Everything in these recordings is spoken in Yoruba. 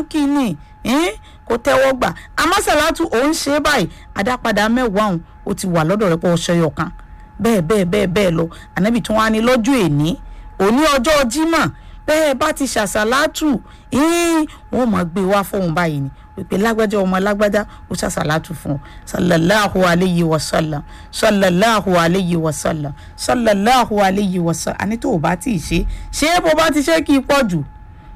kí ni kò tẹ́wọ́ gbà àmọ́ sàlátù òun ṣe é báyìí àdápadà mẹ́wàá òun ó ti wà lọ́dọ̀ rẹ̀ pọ̀ ọ̀ṣọ́yọ̀ kan bẹ́ẹ̀ bẹ́ẹ̀ bẹ́ẹ̀ bẹ́ẹ̀ lọ ànábì tí wọ́n á ní lọ́jọ́ èní òní ọjọ́ jímọ̀ bẹ́ẹ̀ bá ti ṣàṣàlátù wọ́n mọ̀ gbé wá fóun báyìí ni pé lágbájá ọmọ lágbájá ó ṣàṣàlátù fún ọ sallallahu alayhi wa sallam sallallahu alayhi wa sallam sallallahu alayhi wa sallam àní tó o bá ti ṣe ṣé bó bá ti ṣe kí i pọ̀ jù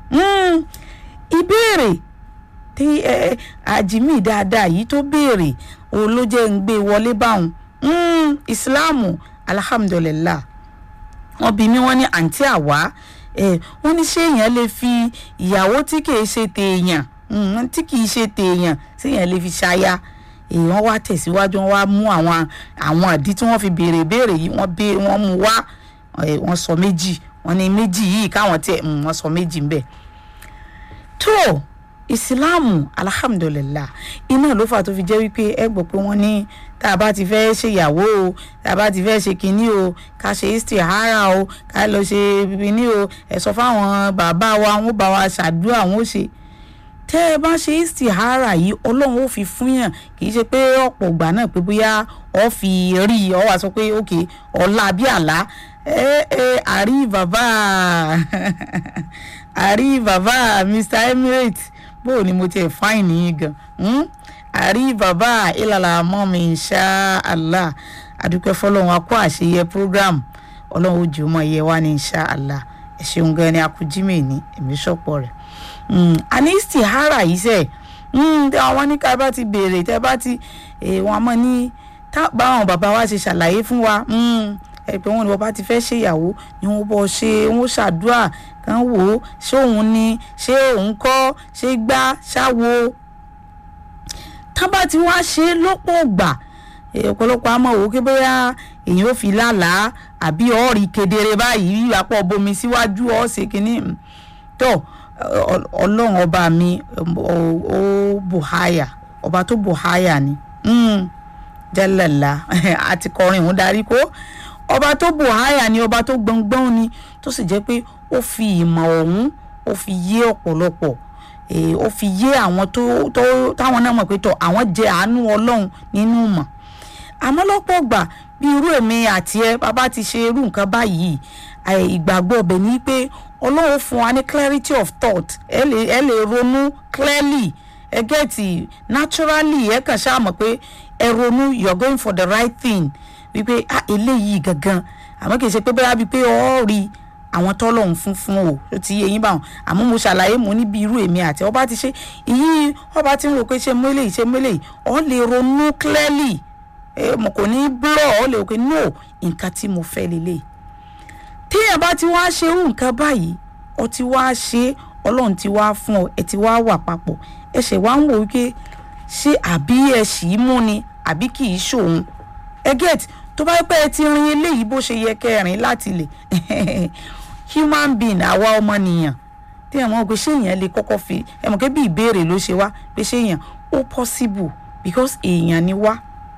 ìbéèrè tí àjìmí dáadáa yìí tó béèrè òun ló jẹ́ ń gbé wọlé báwọn ìsìláàmù alhamdulillah wọ́n bí mi wọ́n ní àǹtí àwa wọ́n ní ṣé èèyàn lè fi ìyàwó tí kìí ṣe tèèyàn tí kìí ṣe tèèyàn sí èèyàn lè fi ṣaya èèyàn wá tẹ̀síwájú wọ́n wá mú àwọn àwọn àdí tí wọ́n fi béèrè béèrè yìí wọ́n bé wọ́n mú wá wọ́n sọ méjì wọ́n ní méjì yìí káwọn tiẹ̀ wọ́n sọ méjì ń bẹ̀ tó ìsìláàmù alhamdulillah iná ló fà tó fi jẹ́ wípé ẹ gbọ́ pé wọ́n ní tá a bá ti fẹ́ ṣèyàwó o tá a bá ti fẹ́ ṣe kinní o ká ṣe istihara o ká lọ ṣe kinní o ẹ sọ fáwọn bàbá wa wọn bá wa ṣàdúrà wọn ó ṣe tẹ́ ẹ bá ṣe istihara yìí ọlọ́run ó fi fún yàn kì í ṣe pé ọ̀pọ̀ ìgbà náà pé bóyá ọ fi rí i ọ wá sọ pé ok ọ̀la bí àlá ẹ ẹ àrí bàbá àrí bàbá Mr Emirates bó ni mo tiẹ̀ fáìn nìyí gan àrí bàbá ìlàlà mọ́ mi insha Allah àdúpẹ́ fọlọ́run akó àṣeyẹ program ọlọ́run ó jù ú mọ́ iye wa ní insha Allah ẹ ṣeun gan ni akújímẹ̀ ní ẹ̀mí ṣọ̀pọ̀ rẹ̀ àní istihara yìí sẹ̀ àwọn ní ká bá ti béèrè tẹ́ bá ti wọn mọ̀ ní báwọn bàbá wa ṣe ṣàlàyé fún wa ẹ pé wọn ni wọn bá ti fẹ́ ṣèyàwó ni wọn bọ́ ṣe wọn ṣàdúrà kan wò ó ṣé òun ni ṣé òun kọ́ ṣé gbá ṣáwo tán bá ti wá ṣe lọ́pọ̀ gbà ọ̀pọ̀lọpọ̀ àmọ́ òwò kí bóyá èyàn ò fi lálàá àbí ọ̀ọ́rì kedere báyìí àpọ̀ bomi síwájú ọ̀ọ́sẹ̀ kínní tó ọlọ́run ọba mi ó bùháyà ọba tó bùháyà ni jẹ́lẹ̀lá àti kọrin òun darí kó ọba tó bùháyà ni ọba tó gbọ̀ngbọ̀n ni tó sì jẹ́ pé ó fi ìmọ̀ ọ̀hún ó fi yé ọ̀pọ̀lọpọ̀ ó fi yé àwọn tó táwọn náà mọ̀ pé tọ̀ àwọn jẹ àánú ọlọ́run nínú mọ̀ àmọ́ lọ́pọ̀ gbà bí irú èmi àti ẹ bàbá ti ṣe irú nǹkan báyìí ìgbàgbọ́ ọbẹ̀ ni pé ọlọ́run fún wa ní clarity of thought ẹ lè ẹ lè ronú clearly ẹ gẹ́tì naturally ẹ kàn ṣáà mọ̀ pé ẹ ronú you are going for the right thing wípé ah eléyìí gangan àmọ́ kì í ṣe pé bóyá bíi pé ọ́ rí àwọn tọ́lọ́hún fún fún o ó ti yé yín báwọn àmọ́ mo ṣàlàyé mo níbi irú èmi àti ọba ti ṣe ìyí ọba ti ń rò pé ṣe mú eléyìí ṣe mú eléyìí ọ lè ronú clearly ẹ mo kò ní blọ ọ lè rò pé no nǹkan tí mo fẹ́ lélẹ̀ téèyàn bá ti wá ṣe irú nǹkan báyìí ọ ti wá ṣe ọlọ́run ti wá fún ọ ẹ ti wá wà papọ̀ ẹ ṣẹ̀ wá ń wò wípé ṣé àbí ẹ ṣì í mú ni àbí kì í ṣòun ẹ get tó bá pẹ́ ẹ ti rin eléyìí bó ṣe yẹ kẹrin láti lè human being àwa ọmọnìyàn tí ẹ mọ̀ pé ṣé èèyàn lè kọ́kọ́ fi ẹ mọ̀ pé bí ìbéèrè ló ṣe wá pé ṣé èèyàn ó possible because èèyàn ni wá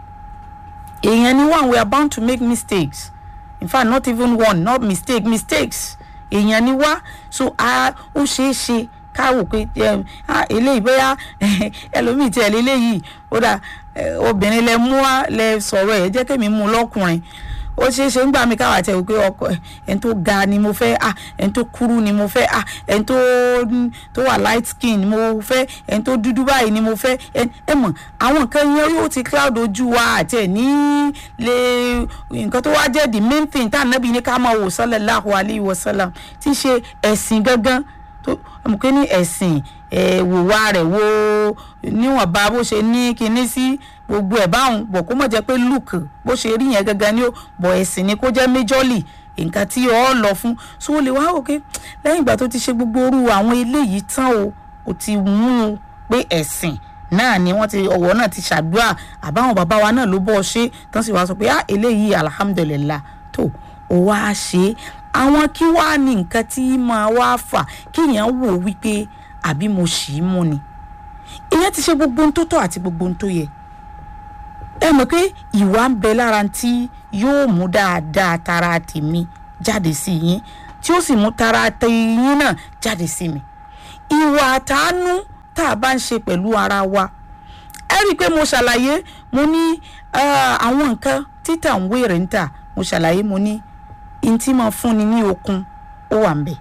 èèyàn ni wá and we are bound to make mistakes in fact not even one not mistake mistakes èèyàn ni wá so a ó ṣeé ṣe ká wò pé eléyìí bóyá ẹlòmíì tí ẹ léléyìí ó dà obìnrin lẹ mú wá lẹ sọ̀rọ̀ ẹ̀ jẹ́ kémi mú lọ́kùnrin ó ṣeé ṣe ń gbà mí káwá tẹ̀ wò pé ọkọ ẹni tó ga ni mo fẹ́ ah ẹni tó kúrú ni mo fẹ́ ah ẹni tó tó wà light skin ni mo fẹ́ ẹni tó dúdú báyìí ni mo fẹ́ ẹ mọ̀ àwọn nǹkan yẹn yóò ti cloud ojú wa àti ẹ̀ ní lè nǹkan tó wá jẹ́ the main thing tá ànábì ní ká máa wò sallallahu alayhi wa sallam tí í ṣe ẹ̀sìn gangan tó mọ̀ pé ní ẹ̀sìn wòwá rẹ̀ wo níwọ̀nba bó ṣe ní kinní sí gbogbo ẹ̀ báwọn bọ̀ kó mọ̀ jẹ́ pé look bó ṣe rí yẹn gangan ni ó bọ̀ ẹ̀sìn ni kó jẹ́ majorly nǹkan tí ọ lọ fún so o lè wá òkè lẹ́yìn ìgbà tó ti ṣe gbogbo orú àwọn eléyìí tán o ò ti mú un pé ẹ̀sìn náà ni wọ́n ti ọ̀wọ́ náà ti ṣàdúrà àbáwọn bàbá wa náà ló bọ́ ọ ṣe tán sì wá sọ pé ah eléyìí alhamdulillah tó o wá ṣe àwọn kí wàá ní nǹkan tí máa wá fà kéèyàn wò wípé àbí mo ṣì í mú ni ìyẹn ti ṣe gbogbo ohun tó tọ́ àti gbogbo ohun tó yẹ ẹ mọ̀ pé ìwà ń bẹ lára tí yóò mú dáadáa tara tèmi jáde sí yín tí ó sì mú tara tẹ̀yìn náà jáde sí mi ìwà àtàánú tá a bá ń ṣe pẹ̀lú ara wa ẹ rí i pé mo ṣàlàyé mo ní ah, àwọn nǹkan títà ń wéèrè ń tà mo ṣàlàyé mo ní n tí máa fúnni ní okun ó wà ń bẹ̀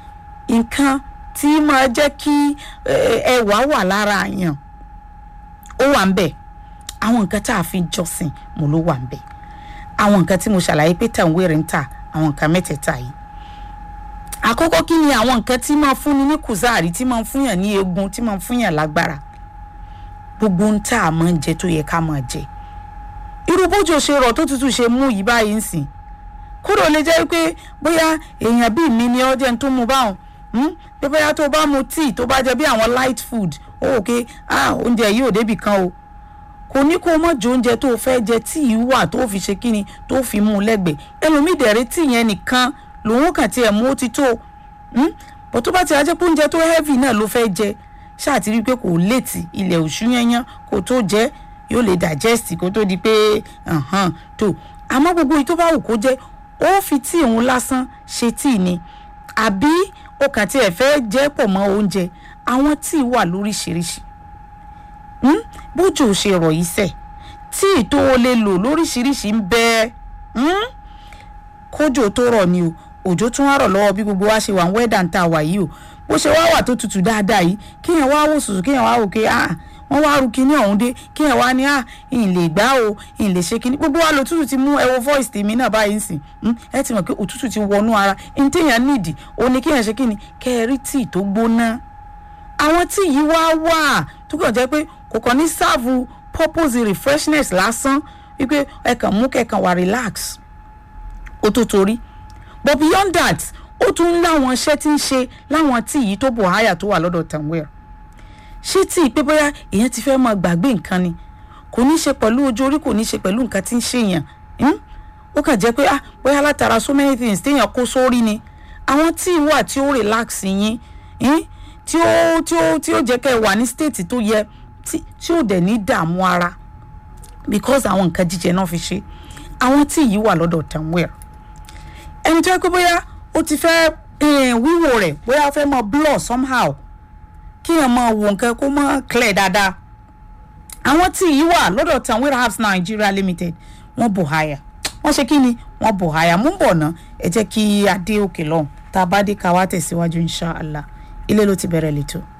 nǹkan tí máa jẹ́ kí eh, ẹwà wà lára yàn ó wà ń bẹ̀ àwọn nǹkan tá a fi jọ́sìn mo ló wà ń bẹ̀ àwọn nǹkan tí mo ṣàlàyé pé tà ń wéèrè ń tà àwọn nǹkan mẹ́tẹ̀ẹ̀ta yìí àkọ́kọ́ kí ni àwọn nǹkan tí máa fúnni ní kùzáàrí tí máa fúnyàn ní eegun tí máa fúnyàn lágbára gbogbo ń tá a máa ń jẹ tó yẹ ká máa jẹ irú bójú ṣe rọ̀ tó tútù ṣe mú yìí báyìí ń sìn kúrò lè jẹ́ pé bóyá èèyàn bíi mi ni ọjọ́ tó mu báwọn hmm? pé bóyá tó bá mu tíì tó bá jẹ bí àwọn light food ó wò pé ah oúnjẹ yìí ò débì kan o kò ní kó o mọ̀ jẹ oúnjẹ tó o fẹ́ jẹ tíì wà tó o fi ṣe kíni tó o fi mú un lẹ́gbẹ̀ẹ́ ẹlòmíì dẹ̀rẹ́ tíì yẹn nìkan lòun kàn tiẹ̀ mú ó ti tó hmm? bó tó bá ti ajẹ́ pé oúnjẹ tó heavy náà ló fẹ́ jẹ ṣáà ti rí i pé kò léètì ilẹ̀ òṣù yẹnyẹn kò tó jẹ́ yóò lè digest kó tó di pé ọ̀hán tó àmọ́ gbogbo èyí tó bá wù kó jẹ́ ó fi tíì òun lásán ṣe tíì ni àbí o kàn tiẹ̀ fẹ́ jẹ́ pọ̀ mọ́ oúnjẹ àwọn tíì wà lóríṣiríṣi hmm? bójú ò ṣe rọ̀ yìí sẹ̀ tíì tó o lè lò lóríṣiríṣi ń bẹ hmm? kójò tó rọ̀ ni o òjò tún wá rọ̀ lọ́wọ́ bí gbogbo wa ṣe wà ń wẹ́dà ń ta wà yìí o bó ṣe wá wà tó tutù dáadáa yìí kéèyàn wá wò sùsù kéèyàn wá wò ké ah wọ́n wá ru kinní ọ̀hún dé kéèyàn wá ní ah ìyìn lè gbá o ìyìn lè ṣe kinní gbogbo wa lò tútù ti mú ẹ wo voice tèmi náà báyìí ń sìn ẹ ti mọ̀ pé òtútù ti wọnú ara ní téèyàn nídìí ó ní kéèyàn ṣe kinní kẹrí tíì tó gbóná àwọn tíì yìí wá wà tó kàn jẹ́ pé kò kàn ní sáàfù purpose refreshness lásán wípé ẹ kàn mú kẹkàn wà relax ó tó torí but beyond that ó tún láwọn iṣẹ́ tí ń ṣe láwọn tí yìí tó bò háyà tó wà lọ́dọ̀ tanwell ṣé tí ìpé bóyá èèyàn ti fẹ́ máa gbàgbé nǹkan ni kò ní ṣe pẹ̀lú ojú orí kò ní ṣe pẹ̀lú nǹkan tí ń ṣèyàn ó kàn jẹ́ pé ah bóyá látara so many things téèyàn kó sórí ni àwọn tí wà tí ó relax yín tí ó tí ó tí ó jẹ́ kẹ́ ẹ wà ní state tó yẹ tí ó dẹ̀ ní dààmú ara because àwọn nǹkan jíjẹ náà fi ṣe àwọn tí yìí wà lọ́dọ̀ tanwell ẹni tó yẹ pé bóyá ó ti fẹ́ wíwò rẹ̀ bóyá ó fẹ́ mọ blur somehow kí ẹ mọ wò nǹkan kó mọ clear dáadáa àwọn tí yìí wà lọ́dọ̀ tanwell herbs nigeria limited wọ́n bò háyà wọ́n ṣe kí ni wọ́n bò háyà mú bọ̀ ná ẹ jẹ́ kí adé òkè lọ́hùn tá a bá dé ká wá tẹ̀síwájú insha allah ilé ló ti bẹ̀rẹ̀ lẹ́tọ̀ọ́.